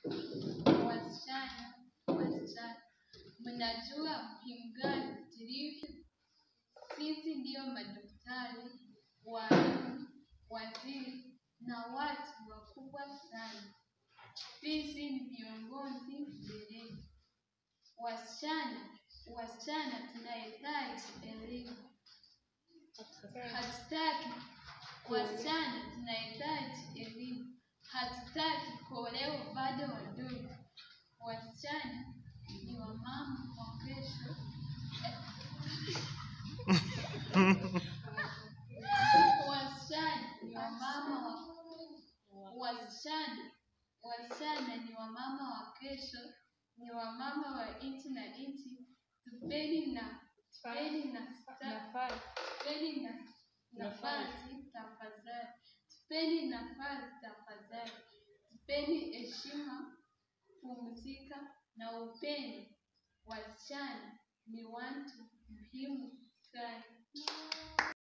Wasichana, wasichana, mnajua muhimu gani tulivyo? Sisi ndio madaktari, walimu, waziri na watu wakubwa sana. Sisi ni viongozi mbeleni. Wasichana, wasichana tunahitaji elimu. Hatutaki wasichana, tunahitaji elimu. Hatutaki kuolewa bado wadogo. Wasichana ni wamama wa kesho. Wasichana ni wamama wa wasichana, wasichana ni wamama wa kesho, ni wamama wa nchi na nchi. Tupeni na tupeni na Nafasi. tupeni na nafasi tafadhali, tupeni nafasi tafadhali, tupeni heshima, pumzika na upendo. Wasichana ni watu muhimu.